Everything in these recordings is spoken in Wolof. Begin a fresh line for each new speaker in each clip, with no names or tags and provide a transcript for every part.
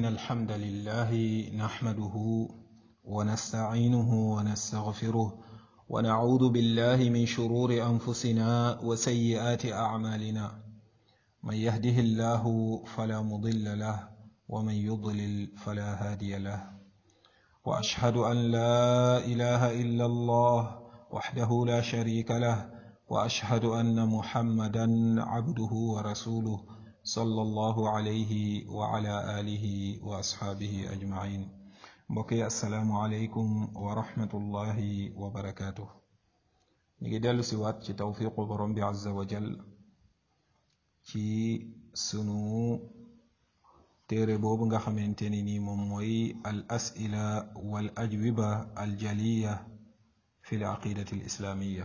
إن الحمد لله نحمده ونستعينه ونستغفره ونعوذ بالله من شرور أنفسنا وسيئات أعمالنا من يهده الله فلا مضل له ومن يضلل فلا هادي له وأشهد أن لا إله إلا الله وحده لا شريك له وأشهد أن محمدا عبده ورسوله صلى الله عليه وعلى آله وأصحابه أجمعين mbokki asalaamualeykum wa rahmatullahi wa barakaatu ñu ngi dellu si waat ci tawfiqu borom bi azza wa jal ci sunu téere boobu nga xamante ni nii moom mooy al asila wal ajwiba al jaliya fi l aqidati al islaamiya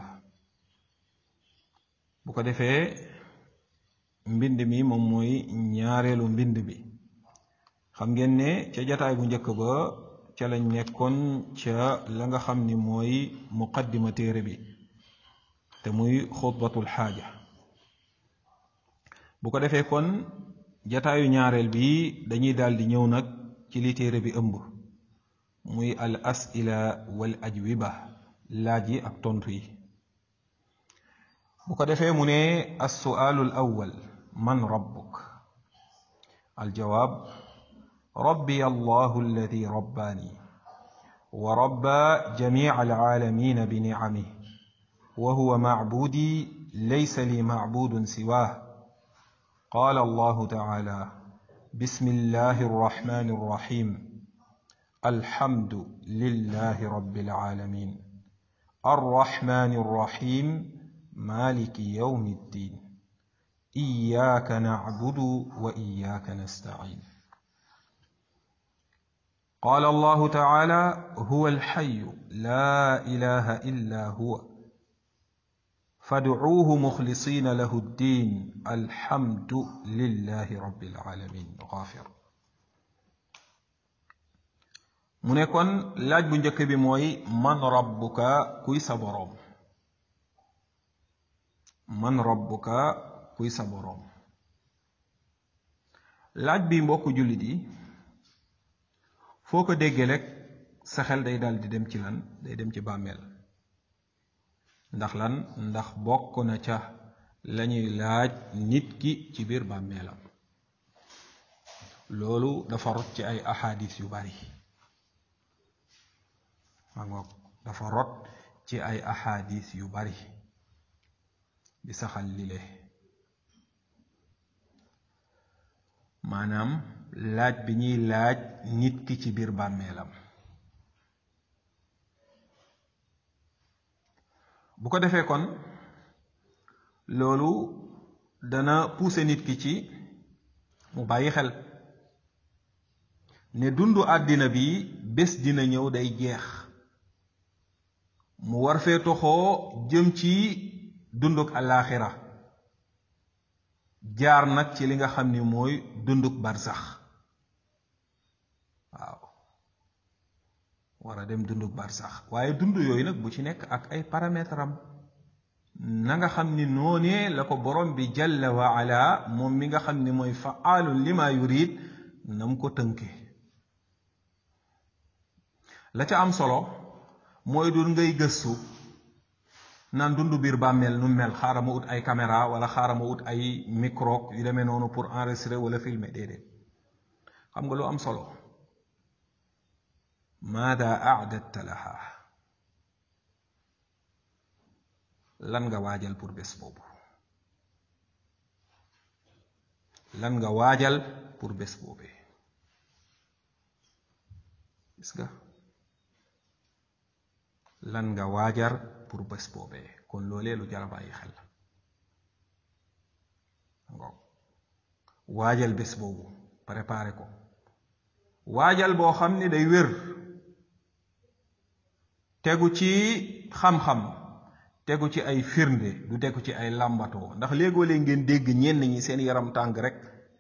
bu ko defee mbind mi moom mooy ñaareelu mbind bi xam ngeen ne ca jataay bu njëkk ba ca lañ nekkoon ca la nga xam ni mooy muqaddima téere bi te muy xutbatul xaaja bu ko defee kon jataayu ñaareel bi dañuy daldi ñëw nag ci li téere bi ëmb muy al asila wal ajwiba laaj yi ak tontu yi bu ko defee mu ne assuaalu al awwal man rabbuk al jawaab ربي الله الذي رباني وربى جميع العالمين بنعمه وهو معبودي ليس لي معبود سواه قال الله تعالى بسم الله الرحمن الرحيم الحمد لله رب العالمين الرحمن الرحيم مالك يوم الدين إياك نعبد وإياك نستعين قال الله تعالى هو الحي لا اله الا هو فادعوه مخلصين له الدين الحمد لله رب العالمين غافر mu ne kon laaj bu njëkk bi mooy man rabbuka kuy sa boroom man rabbuka kuy sa boroom laaj bi mbokk jullit yi foo ko déggee rek sa xel day dal di dem ci lan day dem ci bàmmeel ndax lan ndax bokk na ca lañuy laaj nit ki ci biir bàmmeelam loolu dafa rot ci ay ahadis yu bari ma ngoog dafa rot ci ay ahadis yu bari di saxal lile maanaam laaj bi ñuy laaj nit ki ci biir bàmmeelam bu ko defee kon loolu dana pousser nit ki ci mu bàyyi xel ne dundu àddina bi bés dina ñëw day jeex mu war fee toxoo jëm ci dunduk àllaaxira jaar nag ci li nga xam ni mooy dunduk barsax waaw war a dem dunduk barsax waaye dund yooyu nag bu ci nekk ak ay paramètre am na nga xam ni noonee la ko borom bi jalla wa ala moom mi nga xam ni mooy faalun lima yurid nam ko tënke la ca am solo mooy dul ngay gëstu naan dund biir bàmmeel nu mel xaaral ma ut ay caméra wala xaaral ma ut ay micro yu demee noonu pour enregistrer wala filmer déedéet xam nga lu am solo maada aadatta laha lan nga waajal pour bés boobu lan nga waajal pour bés boobee gis nga lan nga waajar pour bés boobee kon loolee lu jar a bàyyi xel ngoog waajal bés boobu préparé ko waajal boo xam ni day wér tegu ci xam-xam tegu ci ay firnde du tegu ci ay làmbatoo ndax léegoo-léeg ngeen dégg ñenn ñi seen yaram tàng rek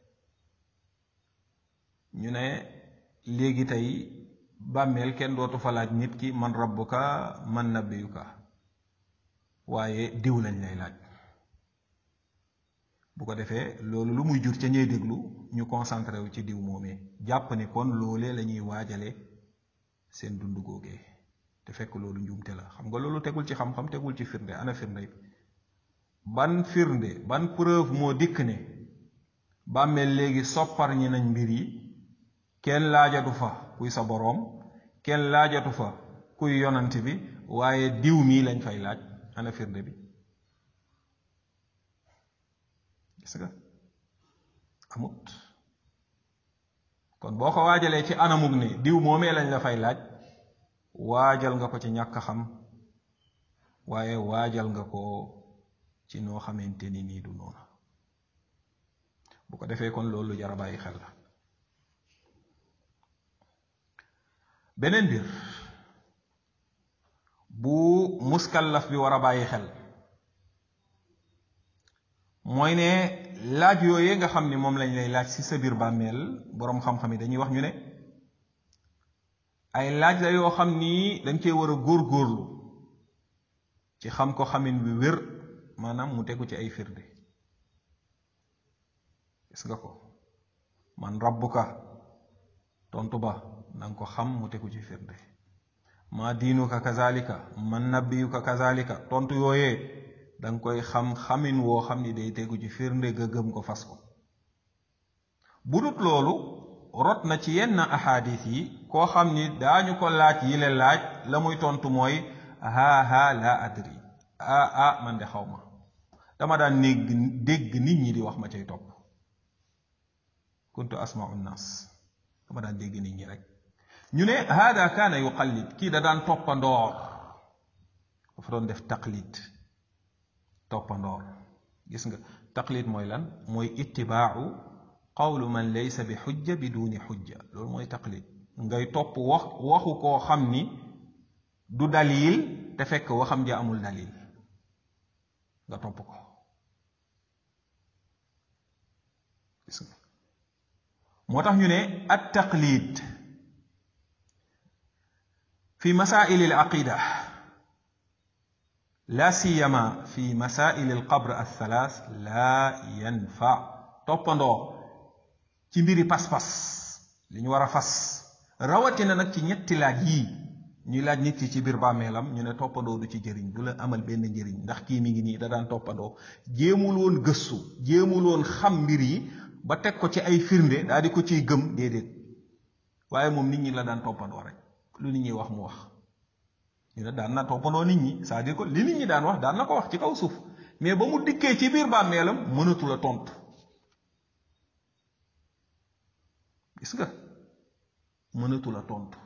ñu ne léegi tey bàmmeel kenn dootu fa laaj nit ki man rabbuka man nabiyuka waaye diw lañ lay laaj bu ko defee loolu lu muy jur ca ñey déglu ñu concentré wu ci diw moomee jàpp ni kon loolee la ñuy waajale seen dund googee te fekk loolu njuumte la xam nga loolu tegul ci xam-xam tegul ci firnde ana firnde ban firnde ban preuve moo dikk ne bàmmeel léegi soppar ñi nañ mbir yi kenn laajatu fa kuy sa boroom kenn laajatu fa kuy yonant bi waaye diw mii lañ fay laaj ana firnde bi gis nga amut kon boo ko waajalee ci anamug ne diw moomee lañ la fay laaj waajal nga ko ci ñàkk xam waaye waajal nga ko ci noo xamante ni nii du noonu bu ko defee kon loolu jar a bàyyi xel la beneen biir bu muskallaf bi war a bàyyi xel mooy ne laaj yooyee nga xam ni moom lañ lay laaj ci sa biir bàmmeel boroom xam-xam yi dañuy wax ñu ne ay laaj la yoo xam ni dañ cee war a góor-góorlu ci xam ko xamin bi wér maanaam mu tegu ci ay firnde gis nga ko man rabbuka tontu ba na nga ko xam mu tegu ci firnde ma diinuka kazalika man nabiyuka kazalika tontu yooyee danga koy xam xamin woo xam ni day tegu ci firnde ga gëm ko fas ko bu dut loolu rot na ci yenn ahadis yi koo xam ni daañu ko laaj yi le laaj la muy tontu mooy haa haa laa adri ah ah man de xaw ma dama daan négg dégg nit ñi di wax ma cay topp kuntu asmau nnaas dama daan dégg nit ñi rek ñu ne hada kaana yuqallid kii da daan toppandoor dafa doon def taqlid toppandoor gis nga taqlid mooy lan mooy ittibaau qawlu man laysa bi xujja bi duni xujja loolu mooy taqlid ngay topp wax waxu koo xam ni du dalil te fekk waxam ja amul dalil nga topp ko gis nga moo tax ñu ne at taqlid fi masail al aqida la siyama fi masail al qabr al thalath la yanfa toppandoo ci mbiri pas-pas li ñu war a fas rawatina nag ci ñetti laaj yii ñuy laaj nit ki ci biir bàmmeelam ñu ne toppandoo du ci jëriñ du la amal benn njëriñ ndax kii mi ngi nii da daan toppandoo jéemul woon gëstu jéemul woon xam mbir yi ba teg ko ci ay firnde daal di ko ciy gëm déedéet waaye moom nit ñi la daan toppandoo rek lu nit ñi wax mu wax ñu ne daan na toppandoo nit ñi c'est-à-dire que li nit ñi daan wax daan na ko wax ci kaw suuf mais ba mu dikkee ci biir bàmmeelam mënatu la tontu gis nga mënatu la tontu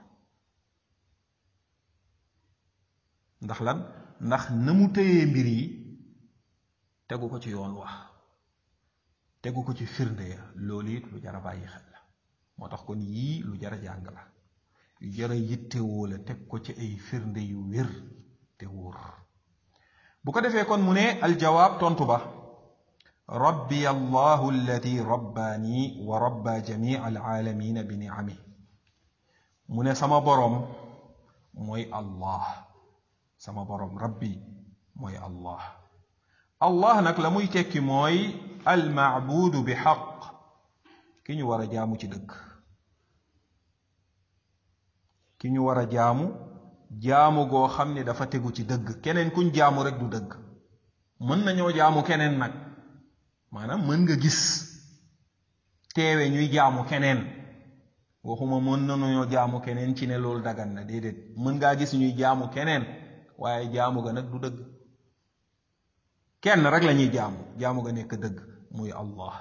ndax lan ndax na mu téyee mbir yi tegu ko ci yoon wax tegu ko ci firnde ya loolu it lu jar a bàyyi xel la moo tax kon yii lu jar a jàng la yu jar a yittewoo la teg ko ci ay firnde yu wér te wóor bu ko defee kon mu ne aljawaab tontu ba rabbi allahu alladi rabbaani wa rabba jamii alaalamina bi niami mu ne sama boroom mooy allah sama boroom rabbi mooy allah allah nag la muy tekki mooy almaabudu bi xaq ki ñu war a jaamu ci dëgg ki ñu war a jaamu jaamu goo xam ne dafa tegu ci dëgg keneen kuñ jaamu rek du dëgg mën nañoo jaamu keneen nag maanaam mën nga gis teewe ñuy jaamu keneen waxuma mën nañoo jaamu keneen ci ne loolu dagan na déedéet mën ngaa gis ñuy jaamu keneen waaye jaamu ga nag du dëgg kenn rek la ñuy jaamu jaamu ga nekk dëgg muy allah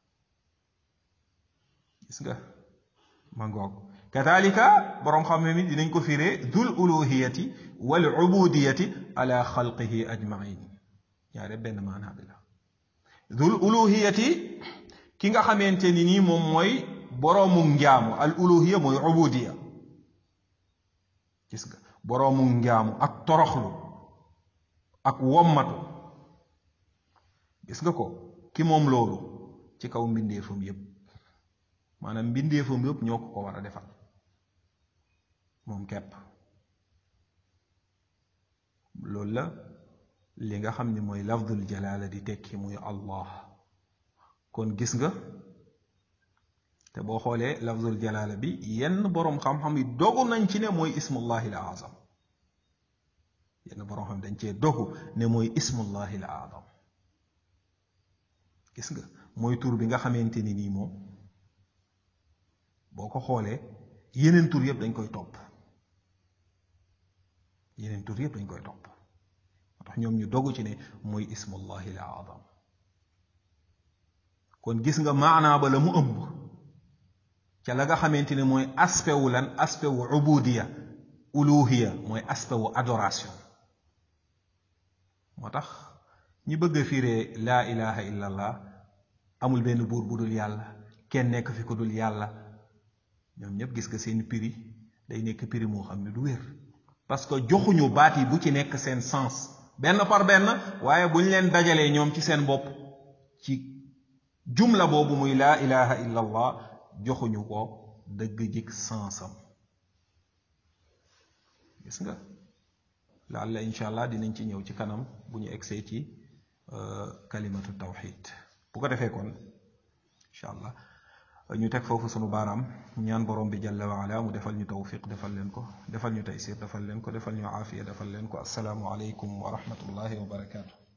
gis nga ma ngoog kadalika boroom xam ne mi dinañ ko firee dul uluhiyati wal ubudiyati ala xalqihi ajmain ñaare benn maanaa bi la dul uluhiyati ki nga xamante ni nii moom mooy boroomu njaamu al uluhiya mooy ubudiya gis nga boroomu njaamu ak toroxlu ak wommatu gis nga ko ki moom loolu ci kaw mbindeefam yépp maanaam mbindeefam yépp ñoo ko ko war a defal moom kepp loolu la li nga xam ni mooy lafdul jalaala di tekki muy allah kon gis nga te boo xoolee lafzul jalaala bi yenn boroom xam-xam yi dogu nañ ci ne mooy ismullahi al azam yenn boroom xam dañ cee dogu ne mooy ismullahi al azam gis nga mooy tur bi nga xamante ni nii moom boo ko xoolee yeneen tur yëpp dañ koy topp yeneen tur yëpp dañ koy topp moo tax ñoom ñu dogu ci ne mooy ismullahi al azam kon gis nga maanaa ba la mu ëmb ca la nga xamante ne mooy aspect wu lan aspect wu ubudiya uluhiya mooy aspect wu adoration moo tax ñi bëgg a firee laa ilaha illa allah amul benn buur bu dul yàlla kenn nekk fi ku dul yàlla ñoom ñëpp gis nga seen prix day nekk prix moo xam ne du wér parce que joxuñu baat yi bu ci nekk seen sens benn par benn waaye bu ñu leen dajalee ñoom ci seen bopp ci jumla boobu muy laa ilaha illa allah joxuñu ko dëgg jik sensam gis nga laalla incha allah dinañ ci ñëw ci kanam bu ñu egsee ci kalimatu tawxid bu ko defee kon incha allah ñu teg foofu sunu baaraam ñaan borom bi jalla wa ala mu defal ñu tawfiq defal leen ko defal ñu taysir defal leen ko defal ñu aafiya defal leen ko asalaamu aleykum wa rahmatullahi wa barakaatu